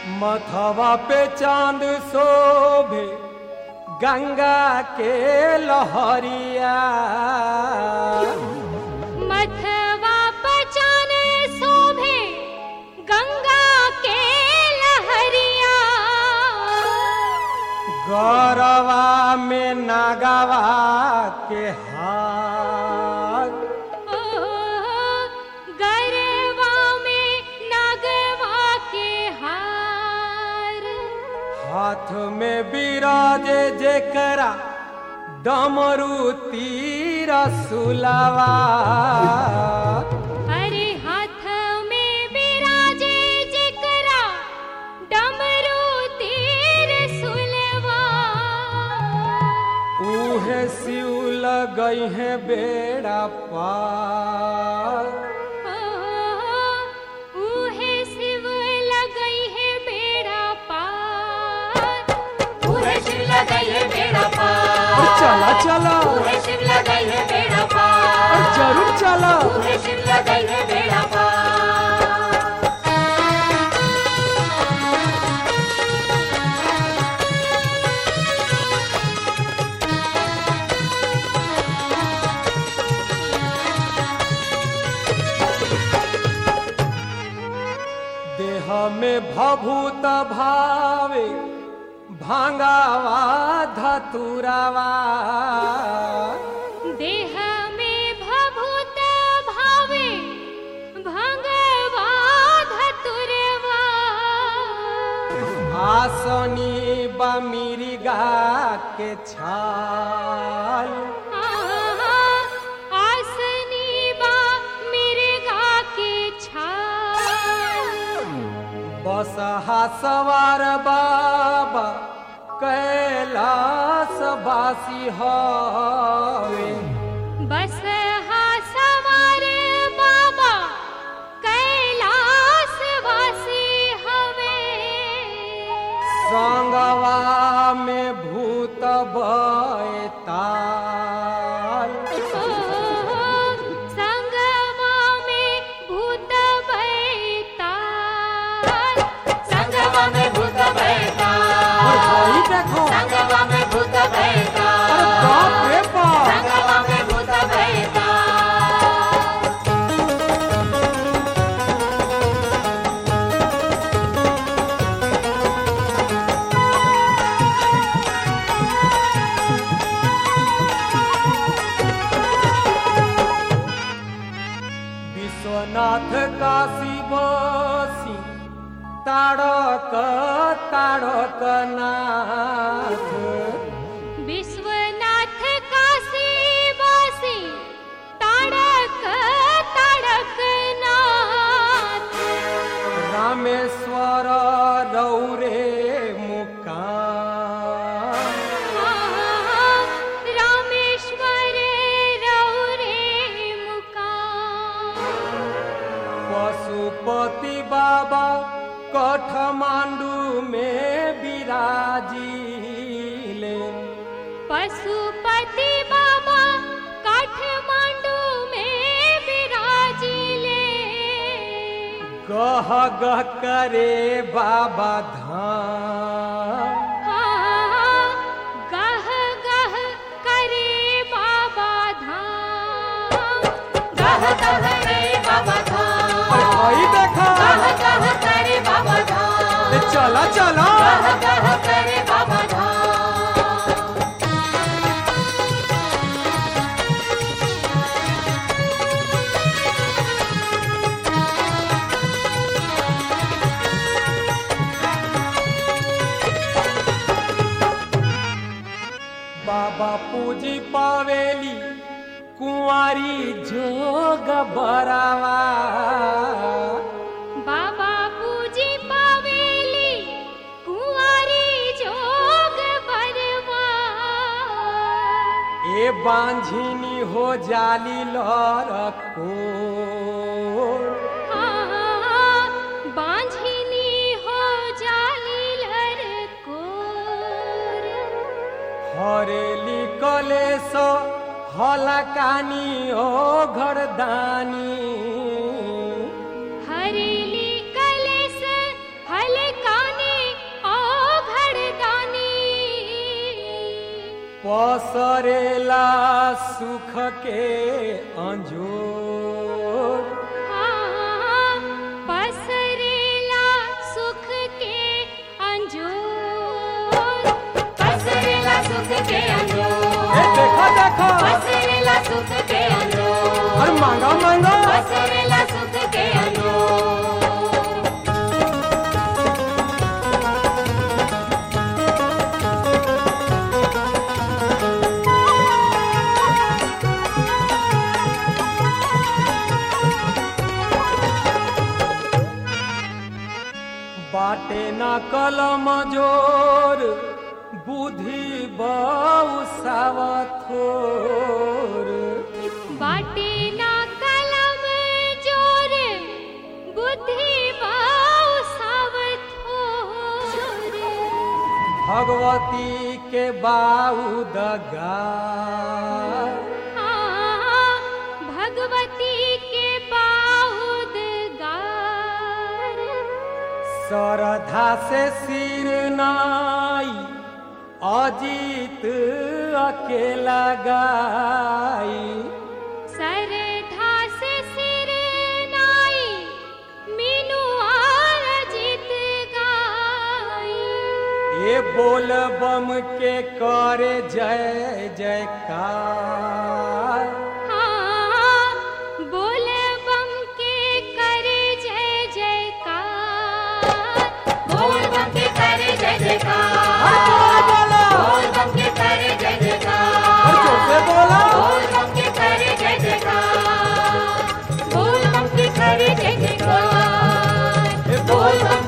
मथवा पे चांद शोभे गंगा के लहरिया मथवा पचाने शोभे गंगा के लहरिया गौरवा में नागवा के हार ओ गरवा में नागवा के हार हाथ में बिराजे जेकरा डमरू तीर सुलवा अरे हाथ में बिराजे जिकरा डमरू तीर सुलवा उहे शिव लगई है बेड़ा पार उहे शिव लगई है बेड़ा पार उहे शिव लगाई है बेड़ा और पार चला चला उहे शिव लगाई है बेड़ा पार और जरूर चला उहे शिव लगाई है बेड़ा पार देह में भभूत भावे भांगावा धतुरावा देह में भभूत भावे भंगवा धतुरवा आसनी बमिरिगा के छाल आसनी बा मिर्गा के छाल बसहा सवार बाबा कैलास बासी हवे बस हा सवार बाबा कैलास वासी हवे संगवा में भूत बैताल संगवा में भूत बैताल संगवा में भूत बैठा और भाई देखो संगवा में भूत बैठा अरे बाप रे बाप संगवा में भूत बैठा विश्वनाथ काशी बसी ताड़क ताड़क नाथ विश्वनाथ काशी वासी ताड़क ताड़क नाथ रामेश्वर रौरे मुकाम रामेश्वर रौरे मुकाम पशुपति बाबा काठमांडू में विराजीले पशुपति बाबा काठमांडू में विराजिले गह गह करे बाबा धाम गह गह करे बाबा धाम गह गह रे बाबा धाम और भाई देखा गह गह करे बाबा धाम ए, चला चला गह गह करे बाबा धाम बाबा पूजी पावेली कुंवारी जोग बरावा बाबा पूजी पावेली कुंवारी जोग बरवा ए बांझिनी हो जाली लरको बांझिनी हो जाली लरकोर हरेली कलेस हलकानी ओ घरदानी हरेली कलश हलकाने पसरेला सुख के अंजोर हाँ, पसरेला सुख के अंजोर पसरेला सुख के ए अंजोर देखो देखो पसरेला सुख के अंजोर अरे मांगा मांगा पसरेला सुख के अंजोर बाटे ना कलम जोर बुद्धि बहु सावथोर बाटे ना कलम जोर बुद्धि बाऊ सावथोर भगवती के बाऊ दगा हाँ, भगवती के बाहुद गार श्रद्धा से सिर नाई अजीत अकेला गाई सरधा से सिर नाई मीनू आर जीत गाई ये बोल बम के करे जय जयकार हाँ, बोल बम के करे जय जयकार बोल बम के करे जय जयकार बोला बोल बम के करे जय जयकार और जोर से बोला बोल बम के करे जय जयकार बोल बम के करे जय जयकार बोल बम